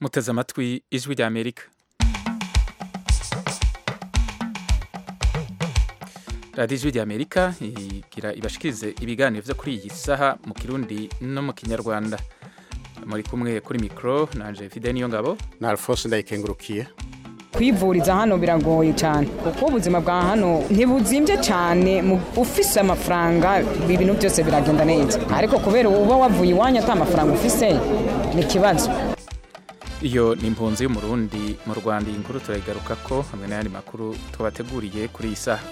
muteze amatwi ijwi rya amerika radiyo ijwi rya amerika igira ibashikirize ibiganiro byo kuri iyi saha mu kirundi no mu kinyarwanda muri kumwe kuri mikoro nanje fide niyo ngabo na alphonse ndayikengurukiye kwivuriza hano biragoye cyane kuko ubuzima bwa hano ntibuzimbye cyane ufise amafaranga ibintu byose biragenda neza ariko kubera uba wavuye iwanyu ata amafaranga ufise ni ikibazo iyo ni impunzi y'umurundi mu rwanda iyi nkuru turayigaruka ko hamwe n'ayandi makuru twabateguriye kuri iyi saha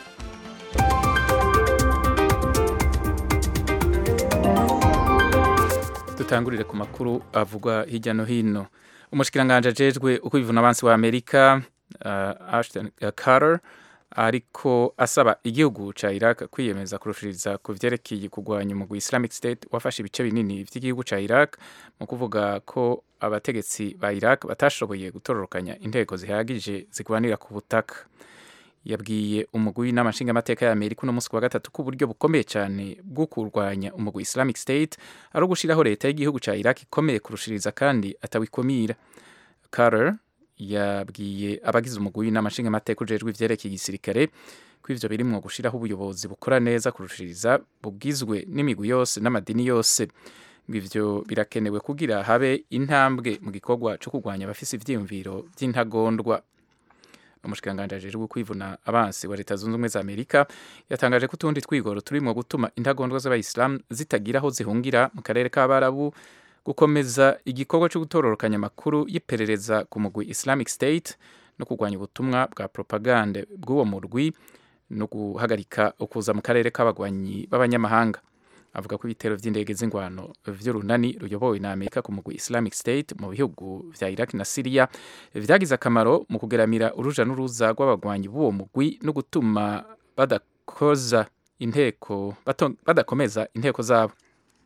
dutangurire ku makuru avugwa hirya no hino umushikiranganje ajejwe uko bivuna abansi wa Amerika uh, Ashton Carter ariko asaba igihugu ca Iraq kwiyemeza kurushiriza ku vyerekeye kugwanya umugwi Islamic State wafashe ibice binini vy'igihugu ca Iraq mu kuvuga ko abategetsi ba Iraq batashoboye gutororokanya intego zihagije zigwanira ku butaka yabwiye umugwi n'amashinga amateka ya Amerika uno munsi wa gatatu ku buryo bukomeye cyane bwo kurwanya umugwi Islamic State ari ugushiraho leta y'igihugu ca Iraq ikomeye kurushiriza kandi atawikomira Carter yabwiye abagize umugwi n'amashinga amateka ujejwe ivyerekeye igisirikare ko ivyo birimwo gushiraho ubuyobozi bukora neza kurushiriza bugizwe n'imigwi yose n'amadini yose ivyo birakenewe kugira habe intambwe mu gikorwa co kurwanya abafise ivyiyumviro vy'intagondwa umushikiranganje ajejwe kwivuna abansi wa leta zunze ubumwe za amerika yatangaje ko utundi twigoro turimwo gutuma intagondwa z'abayisilamu zitagira aho zihungira mu karere k'abarabu gukomeza igikorwa cyo gutororokanya amakuru y'iperereza ku mugwi islamic state no kurwanya ubutumwa bwa propagande bw'uwo murwi no guhagarika ukuza mu karere k'abagwanyi b'abanyamahanga avuga ko ibitero vy'indege z'ingwano vy'urunani ruyobowe na Amerika ku mugwi Islamic State mu bihugu vya Iraq na Syria vyagize akamaro mu kugeramira uruja n'uruza rw'abagwanyi b'uwo mugwi no gutuma badakoza inteko badakomeza inteko zabo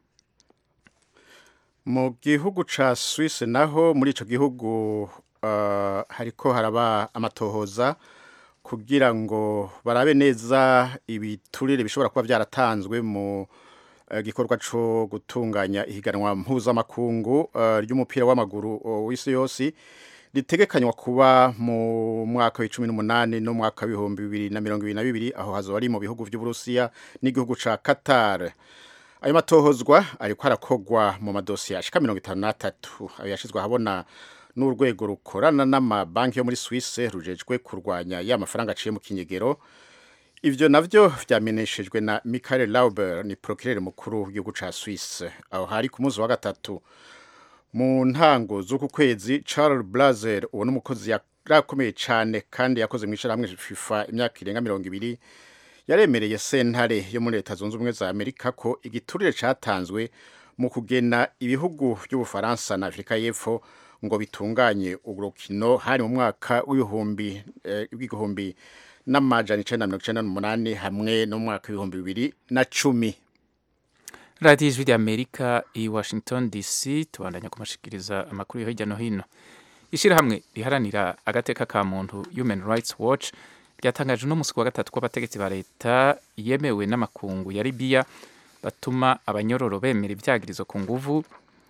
mu gihugu ca Suisse naho muri ico gihugu uh, hariko haraba amatohoza kugira ngo barabe neza ibiturire bishobora kuba byaratanzwe mu gikorwa cyo gutunganya ihiganwa mpuzamakungu ry'umupira w'amaguru w'isi yose ritegekanywa kuba mu mwaka wa cumi n'umunani no mwaka w'ibihumbi bibiri na mirongo ibiri na bibiri aho hazoba ari mu bihugu by'uburusiya n'igihugu ca Qatar ayo matohozwa ariko arakogwa mu madosiye ashika mirongo itanu n'atatu ayo yashizwe ahabona n'urwego rukorana n'amabanki yo muri Suisse rujejwe kurwanya ya mafaranga aciye mu kinyegero ivyo navyo vyameneshejwe na Michael Lauber ni procureur mukuru w'igihugu ca Suisse aho hari ku munsi wa gatatu mu ntango z'uku kwezi Charles Blazer uwo n'umukozi yarakomeye cane kandi yakoze mu ishirahamwe FIFA imyaka irenga mirongo ibiri yaremereye sentare yo muri leta zunze ubumwe za Amerika ko igiturire catanzwe mu kugena ibihugu by'Ubufaransa na Afrika y'Epfo ngo bitunganye urukino hari mu mwaka w'ibihumbi w'igihumbi eh, n'amajana icenda na mirongo icenda n'umunani hamwe no mu mwaka w'ibihumbi bibiri na cumi radiyo ijwi ry'amerika i washington dc tubandanya kumashikiriza amakuru yo hirya no hino ishyirahamwe riharanira agateka ka muntu human rights watch ryatangaje uno munsi wa gatatu ko abategetsi ba leta yemewe n'amakungu ya libiya batuma abanyororo bemera ibyagirizo ku nguvu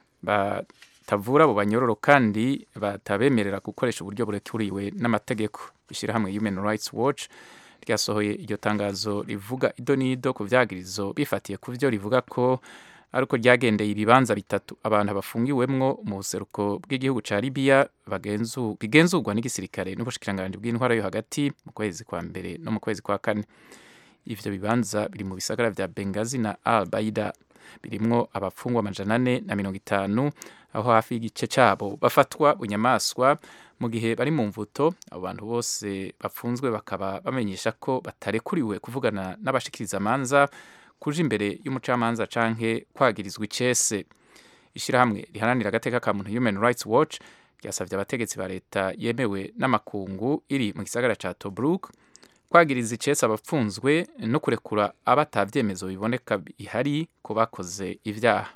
batavura abo banyororo kandi batabemerera gukoresha uburyo burekuriwe n'amategeko ishyirahamwe human rights watch ryasohoye iryo tangazo rivuga ido n'ido ku vyagirizo bifatiye ku vyo rivuga ko ariko ryagendeye ibibanza bitatu abantu bafungiwemwo mu buseruko bw'igihugu ca Libya bigenzurwa n'igisirikare n'ubushikiranganje bw'intwara yo hagati mu kwezi kwa mbere no mu kwezi kwa kane ivyo bibanza biri mu bisagara vya Benghazi na Al Baida birimwo abafungwa amajana ane na mirongo itanu aho hafi y'igice cabo bafatwa bunyamaswa mu gihe bari mu mvuto abo bantu bose bafunzwe bakaba bamenyesha ko batarekuriwe kuvugana n'abashikiriza amanza kuja imbere y'umucamanza canke kwagirizwa icese ishirahamwe riharanira agateka ka muntu human rights watch ryasavye abategetsi ba leta yemewe n'amakungu iri mu gisagara ca tobruk kwagiriza icese abapfunzwe no kurekura abatavyemezo biboneka bihari ko bakoze ivyaha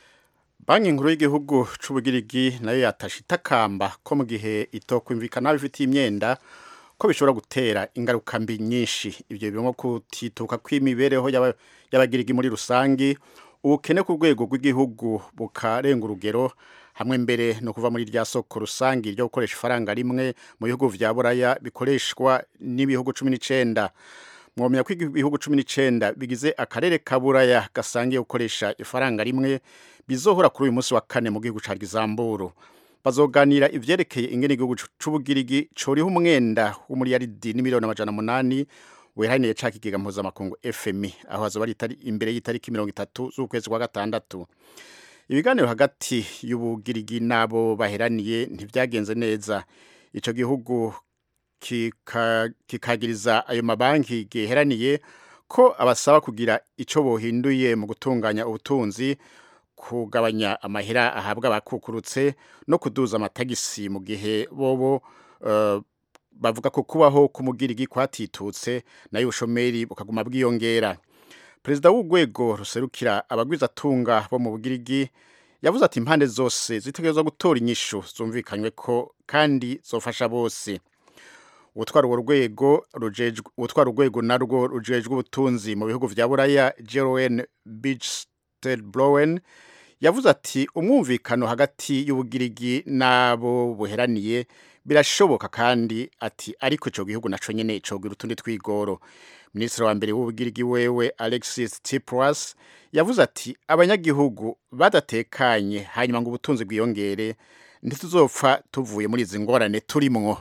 banki nkuru y'igihugu c'ubugirigi nayo yatashe itakamba ko mu gihe itokwumvikana bifitiye imyenda ko bishobora gutera ingaruka mbi nyinshi ibyo birimo kutituka kw'imibereho y'abagirigi muri rusangi ubukene ku rwego rw'igihugu bukarenga urugero hamwe mbere no kuva muri rya soko rusangi ryo gukoresha ifaranga rimwe mu bihugu vya buraya bikoreshwa n'ibihugu cumi n'icenda mwomenya ko ibihugu cumi n'icenda bigize akarere ka buraya gasangiye gukoresha ifaranga rimwe bizohora kuri uyu munsi wa kane mu gihugu ca Luxembourg bazoganira ivyerekeye ingene igihugu c'ubugirigi coriho umwenda w'umuriyaridi n'imiliyoni amajana munani weraniye ca kigega mpuzamakungu FMI aho hazoba ari imbere y'itariki mirongo itatu z'ukwezi kwa gatandatu ibiganiro hagati y'ubugirigi n'abo baheraniye ntivyagenze neza ico gihugu kikagiriza ayo mabanki giheraniye ko abasaba kugira ico bohinduye mu gutunganya ubutunzi kugabanya amahera ahabwa abakukurutse no kuduza amatagisi mu gihe bobo uh, bavuga ko kubaho kumugirigi kwatitutse nayo ubushomeri bukaguma bwiyongera perezida w'urwego ruserukira abagwizatunga bo mu bugirigi yavuze ati impande zose zitegerezwa gutora inyishu zumvikanywe ko kandi zofasha bose ubutwara urwo rwego ubutwara urwego narwo rujejwe ubutunzi mu bihugu vya buraya jeroen bichstelblowen yavuze ati umwumvikano hagati y'ubugirigi n'abo buheraniye birashoboka kandi ati ariko ico gihugu naco nyene cogira utundi twigoro minisitiri wa mbere w'ubugirigi wewe alexis tsipras yavuze ati abanyagihugu badatekanye hanyuma ngo ubutunzi bwiyongere ntituzopfa tuvuye muri izi ngorane turimwo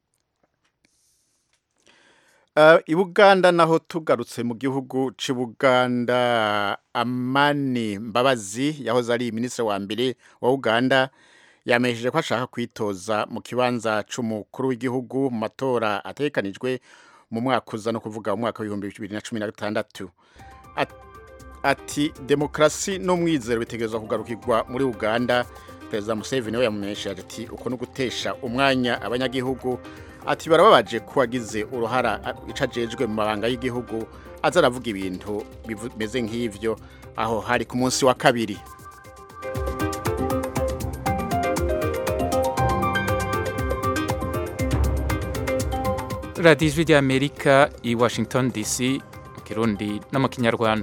Uh, ibuganda naho tugarutse mu gihugu c'ibuganda amani mbabazi yahoze ari minisitiri wa mbere wa uganda yamesheje ko ashaka kwitoza mu kibanza c'umukuru w'igihugu mu matora ategekanijwe mu mwaka uza no kuvuga mu mwaka w'ibihumbi bibiri na cumi na gatandatu ati demokarasi n'umwizero bitegerezwa kugarukirwa muri uganda perezida museveni we yamumenyesheje ati uko no gutesha umwanya abanyagihugu ati barababaje ko wagize uruhara ico ajejwe mu mabanga y'igihugu aza aravuga ibintu bimeze nk'ivyo aho hari ku munsi wa kabiri radiyo ijwi ry'amerika i washington dc mu kirundi no mu kinyarwanda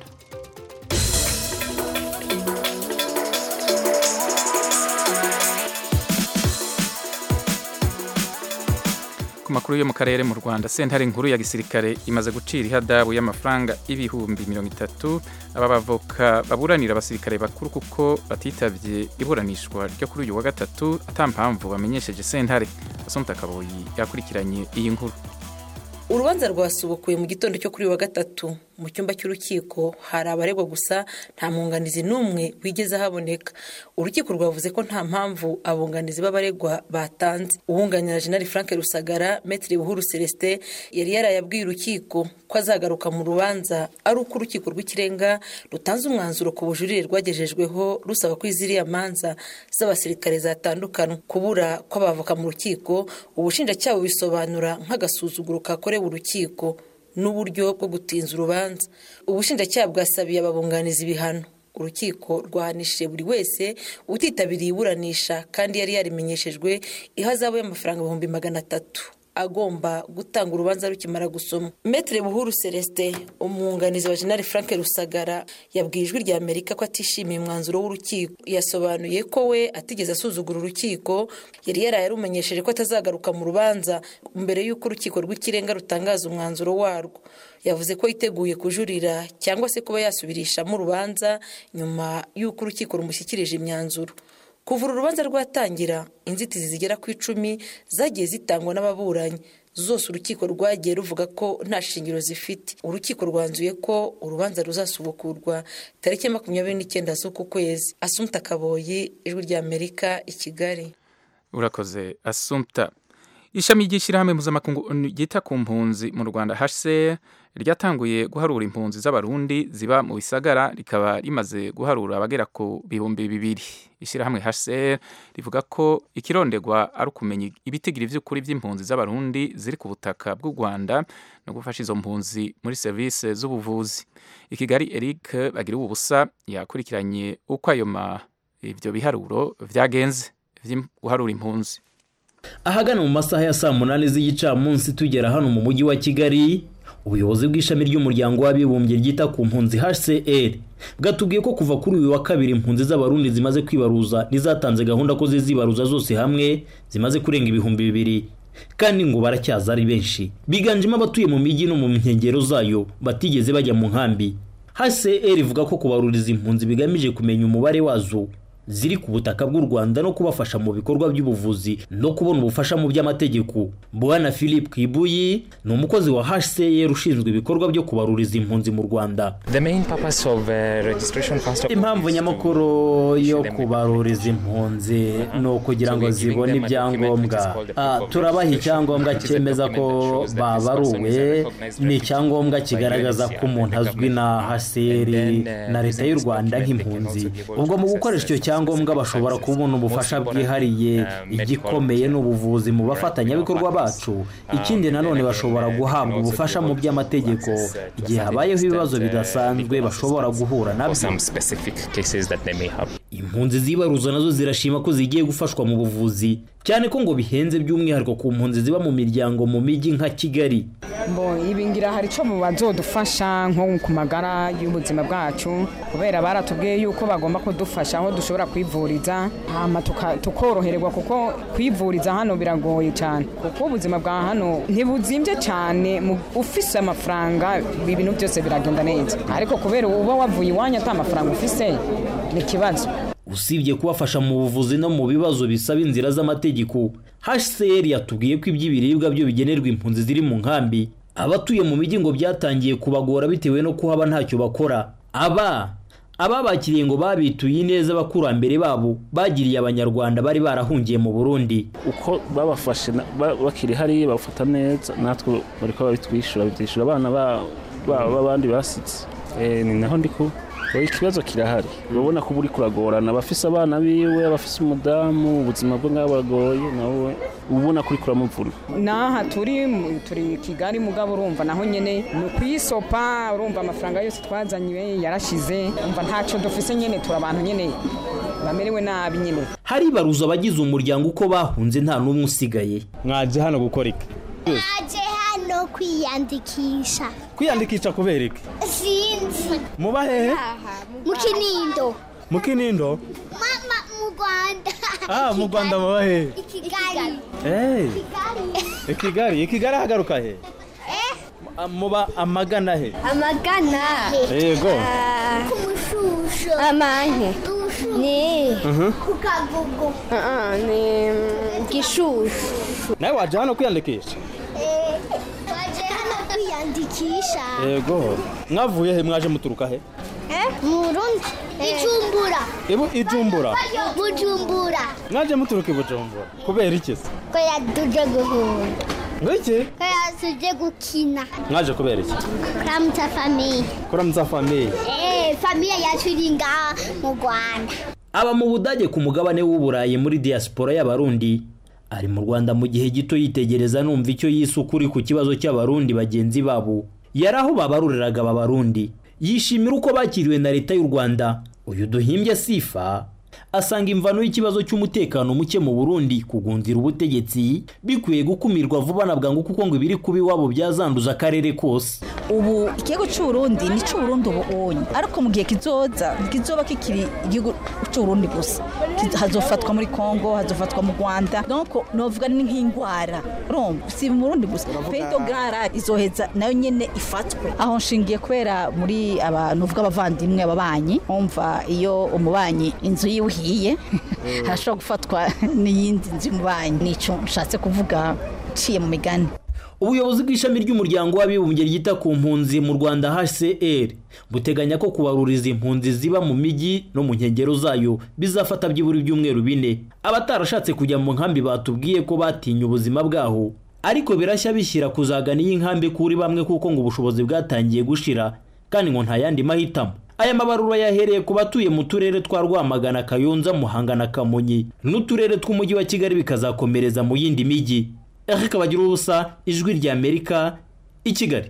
ku makuru yo mu karere mu rwanda sentare nkuru ya gisirikare imaze gucira ihadabu y'amafaranga ibihumbi mirongo itatu aba bavoka baburanira abasirikare bakuru kuko batitabye iburanishwa ryo kuri uyu wa gatatu atampamvu bamenyesheje sentare asomta kaboyi yakurikiranye iyi nkuru urubanza rwasubukuye mu gitondo cyo kuri wa gatatu mu cyumba cy'urukiko hari abaregwa gusa nta mwunganizi n'umwe wigeze ahaboneka urukiko rwavuze ko nta mpamvu abunganizi b'abaregwa batanze uwunganira jenali frank rusagara metire buhuru celestin yari yarayabwiye urukiko ko azagaruka mu rubanza ari uko urukiko rw'ikirenga rutanze umwanzuro ku bujurire rwagejejweho rusaba ko iziriya manza z'abasirikare zatandukana kubura kw'abavoka mu rukiko ubushinjacyaha bubisobanura nk'agasuzuguro kakorewe urukiko n'uburyo bwo gutinza urubanza ubushinjacyaha bwasabiye ababunganiza ibihano urukiko rwahanishije buri wese utitabiriye iburanisha kandi yari yarimenyeshejwe ihazabu y'amafaranga ibihumbi magana atatu agomba gutanga urubanza rukimara gusoma metere buhuru celestin umwunganizi wa jenali frank rusagara yabwiye ijwi rya amerika ko atishimiye umwanzuro w'urukiko yasobanuye ko we atigeze asuzugura urukiko yari yaraye arumenyesheje ko atazagaruka mu rubanza mbere y'uko urukiko rw'ikirenga rutangaza umwanzuro warwo yavuze ko yiteguye kujurira cyangwa se kuba yasubirishamo urubanza nyuma y'uko urukiko rumushyikirije imyanzuro kuva uru rubanza rwatangira inzitizi zigera ku icumi zagiye zitangwa n'ababuranyi zose urukiko rwagiye ruvuga ko nta shingiro zifite urukiko rwanzuye ko urubanza ruzasubukurwa tariki makumyabiri n'icyenda z'uku kwezi asumta kaboyi ijwi rya amerika i kigali urakoze asumta ishami ry'ishyirahamwe mpuzamakungu ryita ku mpunzi mu rwanda hcr ryatanguye guharura impunzi z'abarundi ziba mu bisagara rikaba rimaze guharura abagera ku bihumbi bibiri ishyirahamwe hcr rivuga ko ikirondegwa ari ukumenya ibitigiri by'ukuri by'impunzi z'abarundi ziri ku butaka bw'u rwanda no gufasha izo mpunzi muri serivisi z'ubuvuzi i kigali eric bagira ubusa yakurikiranye uko ayo ibyo biharuro byagenze guharura impunzi ahagana mu masaha ya saa munani z'igicamunsi tugera hano mu mujyi wa kigali ubuyobozi bw'ishami ry'umuryango w'abibumbye ryita ku mpunzi hcr bwatubwiye ko kuva kuri uyu wa kabiri impunzi z'abarundi zimaze kwibaruza n'izatanze gahunda ko zizibaruza zose hamwe zimaze kurenga ibihumbi bibiri kandi ngo baracyaza ari benshi biganjemo abatuye mu mijyi no mu nkengero zayo batigeze bajya mu nkambi hcr ivuga ko kubaruriza impunzi bigamije kumenya umubare wazo ziri ku butaka bw'u rwanda no kubafasha mu bikorwa by'ubuvuzi no kubona ubufasha mu by'amategeko bwana philip kibuyi ni umukozi wa hcr ushinzwe ibikorwa byo kubaruriza impunzi mu rwanda impamvu nyamukuru yo kubaruriza impunzi ni ukugira ngo zibone ibyangombwa turabaha icyangombwa cyemeza ko babaruwe ni icyangombwa kigaragaza ko umuntu azwi na hcr na leta y'u rwanda nk'impunzi ubwo mu gukoresha icyo cyangombwa ibyangombwa bashobora kubona ubufasha bwihariye igikomeye ni ubuvuzi mu bafatanyabikorwa bacu ikindi nanone bashobora guhabwa ubufasha mu by'amategeko igihe habayeho ibibazo bidasanzwe bashobora guhura nabyo impunzi zibaruza nazo zirashima ko zigiye gufashwa mu buvuzi cyane ko ngo bihenze by'umwihariko ku mpunzi ziba mu miryango mu mijyi nka kigali mbo ibi ngira hari icyo bazodufasha nko ku magara y'ubuzima bwacu kubera baratubwiye yuko bagomba kudufasha aho dushobora kwivuriza hama tukoroherwa kuko kwivuriza hano biragoye cyane kuko ubuzima bwa hano ntibuzimbye cyane ufise amafaranga ibintu byose biragenda neza ariko kubera uba wavuye iwanyu ata mafaranga ufise ni ikibazo usibye kubafasha mu buvuzi no mu bibazo bisaba inzira z'amategeko hcr yatubwiye ko iby'ibiribwa byo bigenerwa impunzi ziri mu nkambi abatuye mu mijyi ngo byatangiye kubagora bitewe no kuhaba ntacyo bakora aba ababakiriye ngo babituye neza abakurambere babo bagiriye abanyarwanda bari barahungiye mu burundi uko babafashe bakiri hariya bafata neza natwe bari kuba babitwishyura bitwishyura abana b'abandi basitse ni naho ndi kuba ikibazo kirahari urabona ko uri kuragorana abafise abana biwe abafise umudamu ubuzima bwe nk'aho buragoye nawe ubona ko uri kuramuvuna n'aha turi turi kigali mugabo urumva naho nyine ni ukuyisopa urumva amafaranga yose twazanywe yarashize umva ntacyo dufise nyine turi abantu nyine bamerewe nabi nyine haribaruza abagize umuryango uko bahunze nta n'umwe usigaye mwaje hano gukora iki mwaje hano kwiyandikisha kwiyandikisha kubera iki sinzi muba hehe mu kinindo mu kinindo mama mu rwanda ah mu rwanda muba hehe i kigali eh i kigali i kigali hagaruka he muba amagana he amagana yego ku mushusho amanke ni ku kagugu ni gishushu nawe waje hano kwiyandikisha waje hano kwiyandikisha yego mwavuye he mwaje muturuka he mu burundi ijumbura ibu ijumbura bujumbura mwaje muturuka i bujumbura kubera iki se ko yaduje guhunda ngo iki ko yaduje gukina mwaje kubera iki kuramutsa famiye kuramutsa famiye eh famiye yacu iri ngaha mu rwanda aba mu budage ku mugabane w'uburayi muri diaspora y'abarundi ari mu rwanda mu gihe gito yitegereza numva icyo yise ukuri ku kibazo cy'abarundi bagenzi babo yari aho babaruriraga aba barundi yishimira uko bakiriwe na leta y'u rwanda uyu duhimbye sifa asanga imvano y'ikibazo cy'umutekano muke mu burundi kugunzira ubutegetsi bikwiye gukumirwa vuba na bwangu kuko ngo ibiri kuba iwabo byazanduza akarere kose ubu ikigo cy'uburundi ni cy'uburundi ubu onye ariko mu gihe kizoza kizoba kikiri igihugu cy'uburundi gusa hazofatwa muri congo hazofatwa mu rwanda donc novuga ni nk'indwara urumva si mu burundi gusa pedo gara izoheza nayo nyene ifatwe aho nshingiye kubera muri abantu uvuga abavandimwe ababanyi umva iyo umubanyi inzu yiwe ihiye harashobora gufatwa n'iyindi nzu y'umubanyi nico nshatse kuvuga nciye mu migani ubuyobozi bw'ishami ry'umuryango w'abibumbye ryita ku mpunzi mu rwanda hcr buteganya ko kubaruriza impunzi ziba mu mijyi no mu nkengero zayo bizafata byibura ibyumweru bine abatarashatse kujya mu nkambi batubwiye ko batinye ubuzima bwaho ariko birashya bishyira kuzagana iyi nkambi kuri bamwe kuko ngo ubushobozi bwatangiye gushira kandi ngo nta yandi mahitamo aya mabarura yahereye ku batuye mu turere twa rwamagana kayonza muhanga na kamonyi n'uturere tw'umujyi wa kigali bikazakomereza mu yindi mijyi eric bagira ubusa ijwi rya amerika i kigali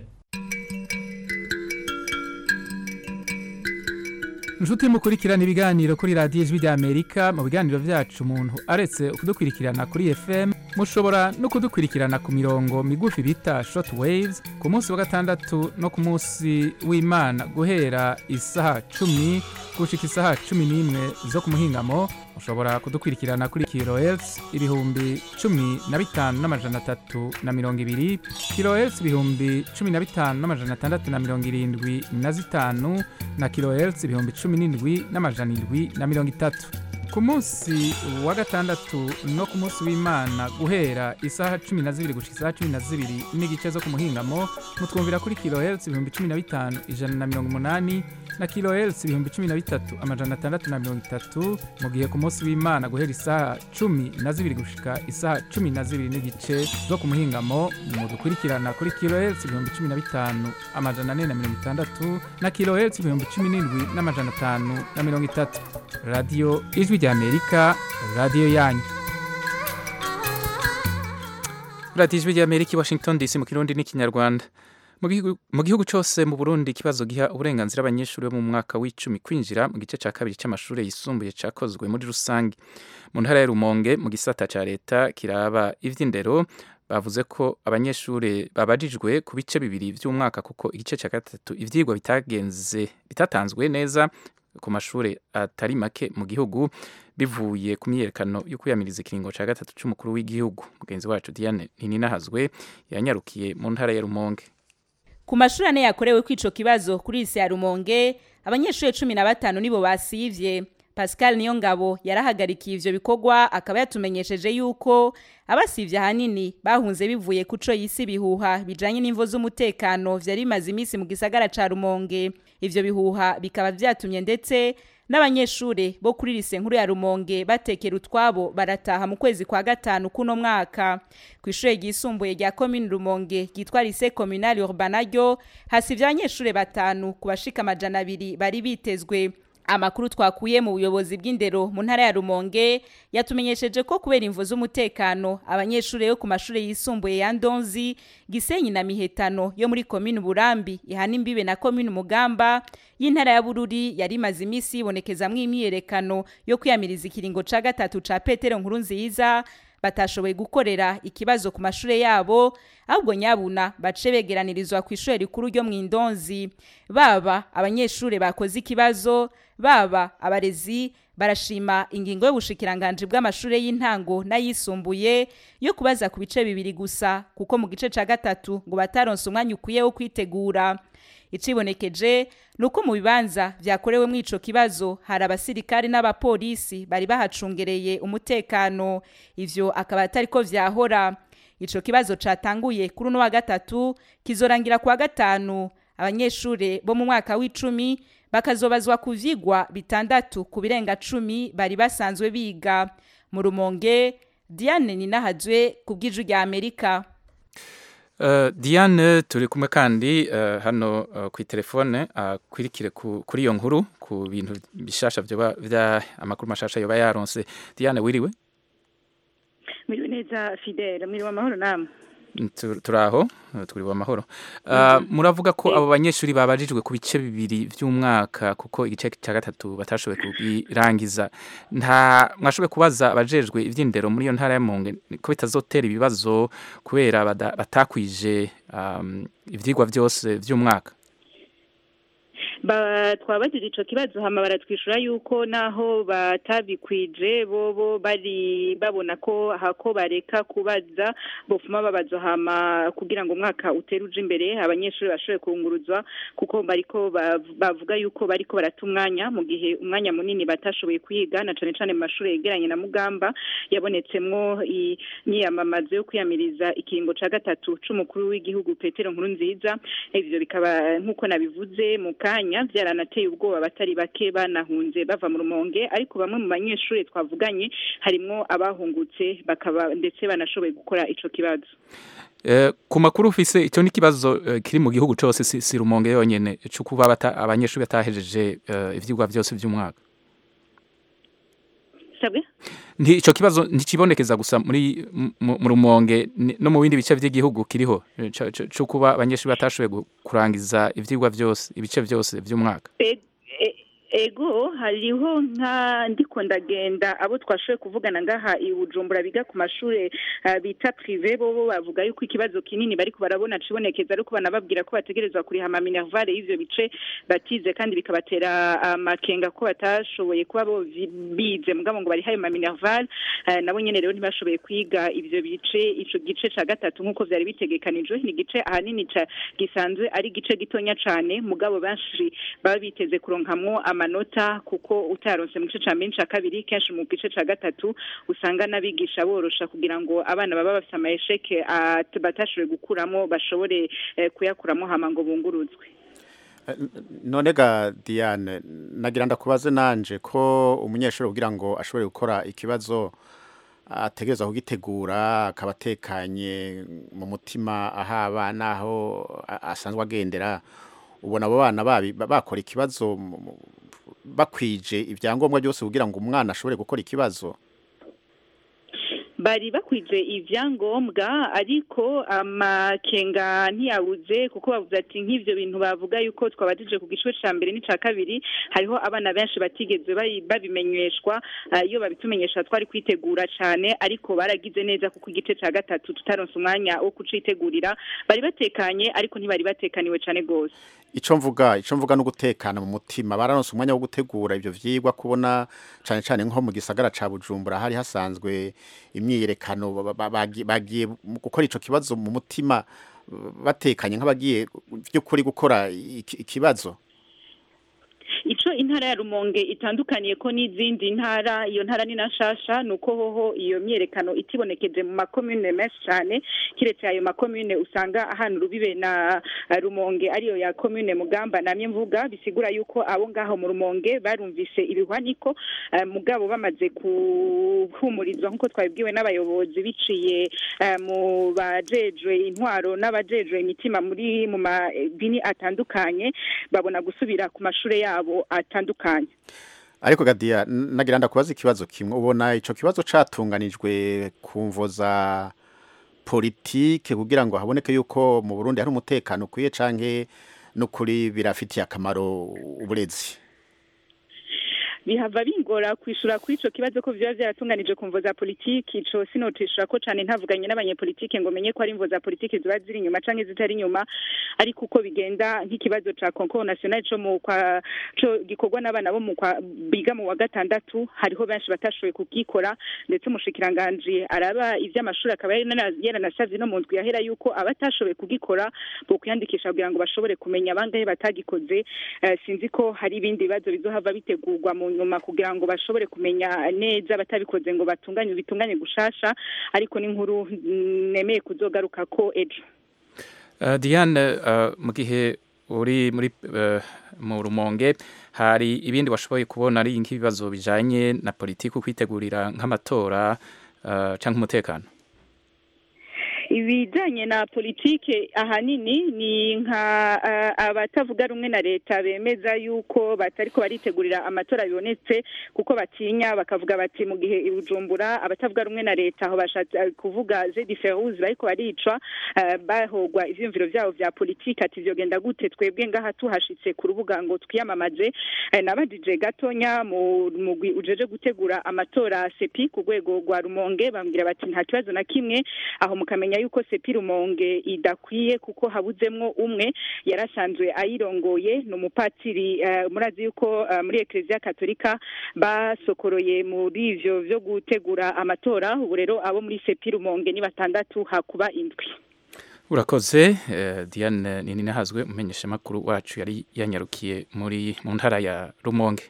inshuti mukurikirana ibiganiro kuri radiyo ijwi rya amerika mu biganiro byacu umuntu aretse kudukurikirana kuri fm mushobora no kudukurikirana ku mirongo migufi bita short waves ku munsi wa gatandatu no ku munsi w'imana guhera isaha cumi gushika isaha cumi n'imwe zo ku muhingamo mushobora kudukurikirana kuri kilohertz ibihumbi cumi na bitanu n'amajana atatu na mirongo ibiri kilohertz ibihumbi cumi na bitanu n'amajana atandatu na mirongo irindwi na zitanu na kilohertz ibihumbi cumi n'indwi n'amajana indwi na mirongo itatu ku munsi wa gatandatu no ku munsi w'imana guhera isaha cumi na zibiri gushika isaha cumi na zibiri n'igice zo ku muhingamo mutwumvira kuri kilohertz ibihumbi cumi na bitanu ijana na mirongo umunani na kilohertz ibihumbi cumi na bitatu amajana atandatu na mirongo itatu mu gihe ku munsi w'imana guhera isaha cumi na zibiri gushika isaha cumi na zibiri n'igice zo ku muhingamo mudukurikirana kuri kilohertz ibihumbi cumi na bitanu amajana ane na mirongo itandatu na kilohertz ibihumbi cumi n'indwi n'amajana atanu na mirongo itatu radiyo ijwi ry'amerika radiyo yanyu radiyo ijwi ry'amerika i washington dc mu kirundi n'ikinyarwanda mu gihugu- mu gihugu cyose mu burundi ikibazo giha uburenganzira abanyeshuri bo mu mwaka w'icumi kwinjira mu gice cya kabiri cy'amashuri yisumbuye cyakozwe muri rusange mu ntara ya rumonge mu gisata cya leta kiraba iby'indero bavuze ko abanyeshuri babajijwe ku bice bibiri by'umwaka kuko igice cya gatatu ibyigwa bitagenze bitatanzwe neza ku mashuri atari make mu gihugu bivuye ku myiyerekano yo kwiyamiriza ikiringo cya gatatu cy'umukuru w'igihugu mugenzi wacu diane ntininahazwe yanyarukiye mu ntara ya rumonge ku mashuri ane yakorewe kwico kibazo kuri isi ya rumonge abanyeshuri cumi na batanu nibo basivye pascal niyo ngabo yarahagarikiye ivyo bikorwa akaba yatumenyesheje yuko abasivye ahanini bahunze bivuye kuco yisi bihuha bijanye n'imvo z'umutekano vyari bimaze iminsi mu gisagara ca rumonge ivyo bihuha bikaba vyatumye ndetse n'abanyeshure bo kuri lise nkuru ya rumonge batekera utwabo barataha mu kwezi kwa gatanu kuno mwaka ku ishure ryisumbuye rya komine rumonge ryitwa lise communale urbana ryo hasivye abanyeshure batanu ku bashika amajana abiri bari bitezwe amakuru twakuye mu buyobozi bw'indero mu ntara ya rumonge yatumenyesheje ko kubera imvo z'umutekano abanyeshuri yo ku mashuri yisumbuye ya ndonzi gisenyi na mihetano yo muri komini burambi ihana imbibe na komini mugamba y'intara ya bururi yari imaze iminsi yibonekezamwo imyiyerekano yo kwiyamiriza ikiringo ca gatatu ca petero nkuru nziza batashoboye gukorera ikibazo ku mashure yabo ahubwo nyabuna bace begeranirizwa ku ishure rikuru ryo mu indonzi baba abanyeshure bakoze ikibazo baba abarezi barashima ingingo y'ubushikiranganje bw'amashure y'intango n'ayisumbuye yo kubaza ku bice bibiri gusa kuko mu gice ca gatatu ngo bataronse umwanya ukwiye wo kwitegura icibonekeje nuko mu bibanza vyakorewe mu ico kibazo hari abasirikari n'abapolisi bari bahacungereye umutekano ivyo akaba atari ko vyahora ico kibazo catanguye kuri uno wa gatatu kizorangira kuwa gatanu abanyeshure bo mu mwaka w'icumi bakazobazwa ku vyigwa bitandatu ku birenga cumi bari basanzwe biga mu rumonge diane ninahazwe ku bw'iju rya amerika Uh, Diane turi kumwe kandi uh, hano uh, ku telefone akwirikire uh, kuri iyo nkuru ku bintu bishasha vyoba vya amakuru mashasha yoba yaronse Diane wiriwe Miriwe neza Fidel miriwe amahoro namwe turaho turiwe amahoro uh, muravuga ko abo banyeshuri babajijwe ku bice bibiri by'umwaka kuko igice cya gatatu batashoboye kubirangiza nta mwashoboye kubaza abajejwe iby'indero muri iyo ntara ya Monge ko bitazotera ibibazo kubera batakwije um, ivyigwa byose by'umwaka twabagije ico kibazo hama baratwishura yuko naho batabikwije bobo bari babona ko hako bareka kubaza bofuma babaza hama kugira ngo umwaka utere uje imbere abanyeshuri bashoboye kunguruzwa kuko bariko bavuga yuko bariko barata umwanya mu gihe umwanya munini batashoboye kwiga na cane cane mu mashuri yegeranye na Mugamba yabonetsemwo imyiyamamazo yo kwiyamiriza ikiringo ca gatatu c'umukuru w'igihugu Petero Nkurunziza ivyo bikaba nk'uko nabivuze mu kanya byaranateye ubwoba batari bake banahunze bava mu rumonge ariko bamwe mu banyeshuri twavuganye harimwo abahungutse bakaba ndetse banashoboye gukora ico kibazo ku makuru ufise icyo ni ikibazo kiri mu gihugu cyose si rumonge yonyine cyo kuba abanyeshuri batahejeje ibyigwa byose by'umwaka icyo kibazo ntikibonekeza gusa muri mu rumonge no mu bindi bice by'igihugu kiriho cyo kuba abanyeshuri batashoboye kurangiza ibyigwa byose ibice byose by'umwaka ego hariho nka ndiko ndagenda abo twashoboye kuvugana ngaha i Bujumbura biga ku mashuri uh, bita prive bo bo bavuga yuko ikibazo kinini bariko barabona cibonekeza ariko banababwira ko bategerezwa kuriha ama minervale y'ivyo bice batize kandi bikabatera amakenga ko batashoboye kuba bo bize mugabo ngo barihaye ama minervale uh, nabo nyene rero ntibashoboye kwiga ivyo bice ico gice ca gatatu nk'uko vyari bitegekanijwe ni igice ahanini ca gisanzwe ari igice gitonya cane mugabo benshi baba biteze kuronkamwo amanota kuko utaronse mu gice ca mbere ca kabiri kenshi mu gice ca gatatu usanga n'abigisha borosha kugira ngo abana baba bafite amayesheke batashoboye gukuramo bashobore eh, kuyakuramo hama ngo bunguruzwe none ga Diane nagira ndakubaze nanje ko umunyeshuri kugira ngo ashobore gukora ikibazo ategereza kugitegura akaba atekanye mu mutima ahaba naho asanzwe agendera ubona abo bana bakora ikibazo bakwije ibyangombwa byose kugira ngo umwana ashobore gukora ikibazo bari bakwije ivyangombwa ariko amakenga ntiyabuze kuko bavuze ati nk'ivyo bintu bavuga yuko twabajije ku gice ca mbere n'ica kabiri hariho abana benshi batigeze babimenyeshwa iyo babitumenyesha twari kwitegura cane ariko baragize neza kuko igice ca gatatu tutaronse umwanya wo kucitegurira bari batekanye ariko ntibari batekaniwe cane gose ico mvuga ico mvuga no gutekana mu mutima bararonse umwanya wo gutegura ivyo vyigwa kubona cane cane nko mu gisagara ca Bujumbura hari hasanzwe imyiyerekano bagiye gukora ico kibazo mu mutima batekanye nk'abagiye by'ukuri gukora ikibazo ico intara ya Rumonge itandukaniye ko n'izindi ntara iyo ntara ni nashasha nuko hoho iyo myerekano itibonekeje mu makomune menshi cyane kiretse ayo makomune usanga ahantu rubibe na Rumonge ariyo ya commune Mugamba namye mvuga bisigura yuko abo ngaho mu Rumonge barumvise ibihwaniko uh, mugabo bamaze kuhumurizwa nkuko twabibwiwe n'abayobozi biciye uh, mu bajejwe intwaro n'abajejwe imitima muri mu madini atandukanye babona gusubira ku mashure yabo atandukanye ariko gadiya nagira ndakubaza ikibazo kimwe ubona ico kibazo catunganijwe ku mvo za politike kugira ngo haboneke yuko mu Burundi hari umutekano ukwiye canke n'ukuri birafitiye akamaro uburezi bihava bingora kwishura kuri ico kibazo ko vyoba vyaratunganije ku mvo za politiki ico sinotishura ko cane ntavuganye n'abanyepolitike ngo menye ko ari imvo za politiki ziba ziri inyuma canke zitari inyuma ariko uko bigenda nk'ikibazo ca concours national co mu kwa co gikorwa n'abana bo mu kwa biga mu wa gatandatu hariho benshi batashoboye kugikora ndetse umushikiranganje araba ivy'amashuri akaba yaranasavye no mu ndwi yahera yuko abatashoboye kugikora bo kwiyandikisha kugira ngo bashobore kumenya abangahe batagikoze uh, sinzi ko hari ibindi bibazo bizohava bitegurwa mu nyuma kugira ngo bashobore kumenya neza batabikoze ngo batunganye bitunganye gushasha ariko n'inkuru nemeye kuzogaruka ko ejo uh, Diane uh, mu gihe uri muri uh, mu rumonge hari ibindi washoboye kubona ari nk'ibibazo bijanye na politiki kwitegurira nk'amatora uh, cyangwa umutekano ibijanye na politike ahanini ni nka uh, abatavuga rumwe na leta bemeza yuko batariko baritegurira amatora bibonetse kuko batinya bakavuga bati mu gihe ibujumbura abatavuga rumwe na leta aho bashatse kuvuga Zedi Ferouz bariko baricwa uh, bahogwa ivyumviro vyabo vya politike ati vyogenda gute twebwe ngaha tuhashitse ku rubuga ngo twiyamamaze uh, nabajije gatonya mu mugwi ujeje gutegura amatora sepi ku rwego rwa Rumonge bambwira bati nta kibazo na kimwe aho mukamenya yuko sepi rumonge idakwiye kuko habuzemwo umwe yarasanzwe ayirongoye ni umupatiri uh, murazi yuko uh, muri eklezia katolika basokoroye muri ivyo vyo gutegura amatora ubu rero abo muri sepi rumonge ni batandatu hakuba indwi urakoze uh, diane nini nahazwe umenyesha makuru wacu yari yanyarukiye muri mu ntara ya rumonge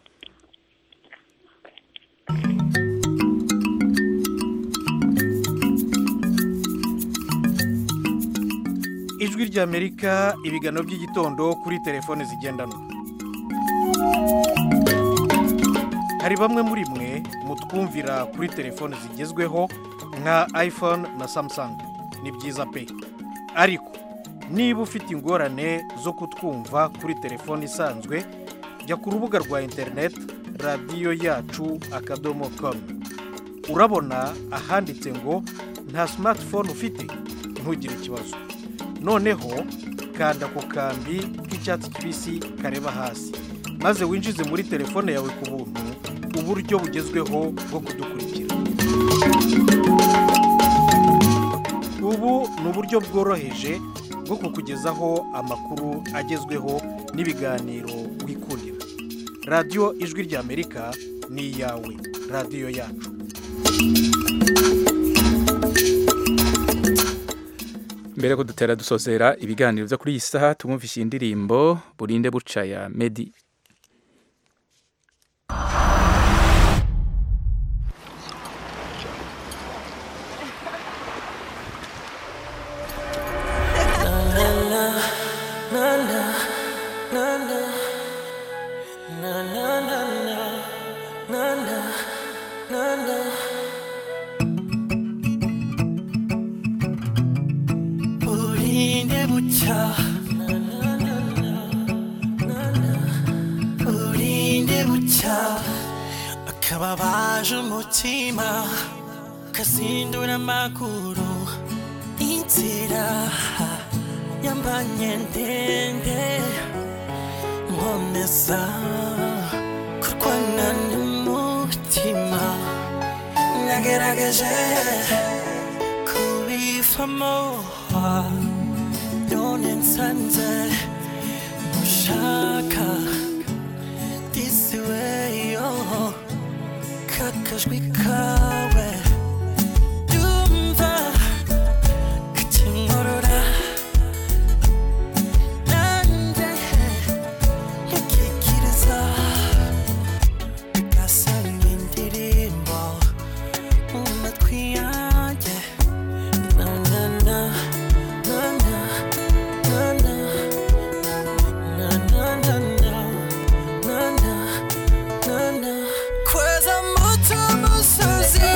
ijwi ry'amerika ibigano by'igitondo kuri telefone zigendanwa hari bamwe muri mwe mutwumvira kuri telefone zigezweho nka iphone na samsung ni byiza pe ariko niba ufite ingorane zo kutwumva kuri telefone isanzwe jya ku rubuga rwa interineti radiyo yacu akadomo komu urabona ahanditse ngo nta simatifone ufite ntugire ikibazo noneho kanda ku kambi k'icyatsi kibisi kareba hasi maze winjize muri telefone yawe ku buntu uburyo bugezweho bwo kudukurikira ubu ni uburyo bworoheje bwo kukugezaho amakuru agezweho n'ibiganiro wikundira radiyo ijwi ry'amerika ni iyawe radiyo yacu mbere ko dutera dusozera ibiganiro byo kuri iyi saha tumwumvishe indirimbo burinde buca ya medi burinde bucya burinde bucya akababaje umutima kasindura amaguru inzira yambanye ndende nkomeza kurwana n'umutima nagerageje kubivamo none nsanze mushaka this way oh kakajwi kawe dumva kakinkorora nanjye nkikikiriza gasa nk'indirimbo mu matwi yanjye na na na na na na na na na na na na na na na kweza moto musozi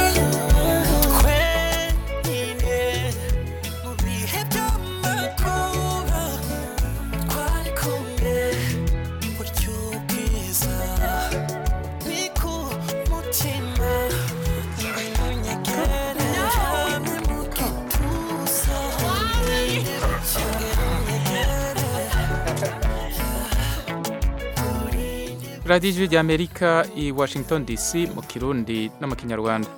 twenyine mu bihe by'amakuba twari kumwe buryo bwiza ni ku mutima ngwino nyegere hamwe mu gituza ngwino nyegere radiyo ijwi ry'amerika i washington dc mu kirundi no mu kinyarwanda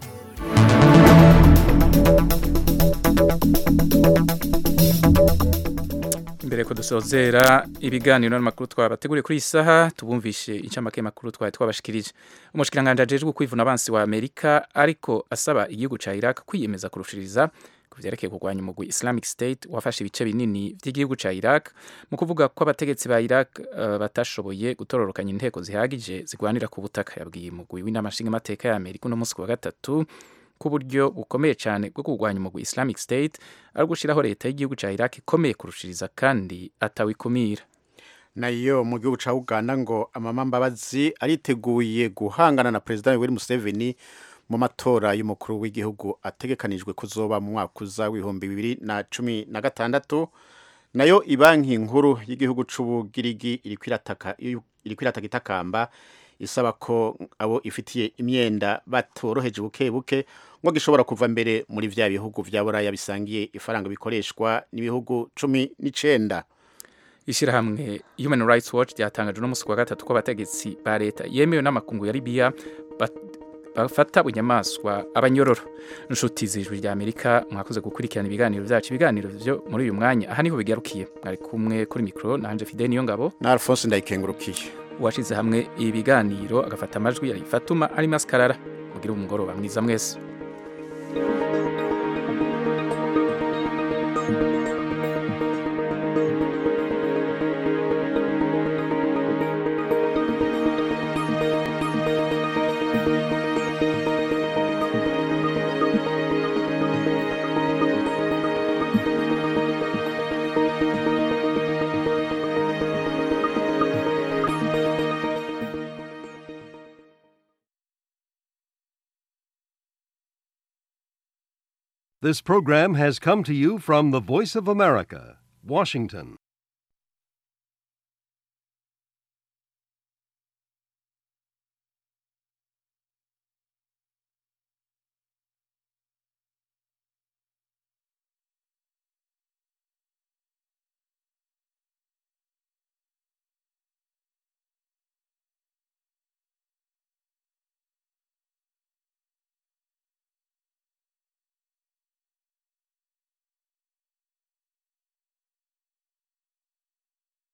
imbere ko dusozera ibiganiro n'amakuru twabateguriye kuri iyi saha tubumvishe incamake makuru twari twabashikirije umushikiranganje ajejwe kwivuna abansi wa amerika ariko asaba igihugu ca iraq kwiyemeza kurushiriza ku vyerekeye kurwanya umugwi islamic state wafashe ibice binini vy'igihugu ca iraq mu kuvuga ko abategetsi ba iraq uh, batashoboye gutororokanya inteko zihagije zigwanira ku butaka yabwiye umugwi w'inamashinga amateka ya amerika uno munsi ku wa gatatu ku buryo bukomeye cyane bwo kurwanya umugwi islamic state ari gushyiraho leta y'igihugu cya iraq ikomeye kurushiriza kandi atawikumira nayo mu gihugu cya uganda ngo amama mbabazi ariteguye guhangana na perezida yoweri museveni mu matora y'umukuru w'igihugu ategekanijwe kuzoba mu mwaka uza w'ibihumbi bibiri na cumi na gatandatu nayo ibanki nkuru y'igihugu c'ubugirigi iri kwirataka iri kwirataka itakamba isaba ko abo ifitiye imyenda batoroheje buke buke ngo gishobora kuva mbere muri vya bihugu vya buraya bisangiye ifaranga bikoreshwa n'ibihugu cumi n'icenda ishyirahamwe human rights watch ryatangaje uno munsi ku wa gatatu ko abategetsi ba leta yemewe n'amakungu ya libiya bafata bunyamaswa abanyororo inshuti z'ijwi rya amerika mwakoze gukurikirana ibiganiro byacu ibiganiro byo muri uyu mwanya aha niho bigarukiye mwari kumwe kuri mikoro nanje fide niyo ngabo na alphonse ndayikengurukiye uwashyize hamwe ibiganiro agafata amajwi yari fatuma ari maskarara mugire umugoroba mwiza mwese This program has come to you from the Voice of America, Washington.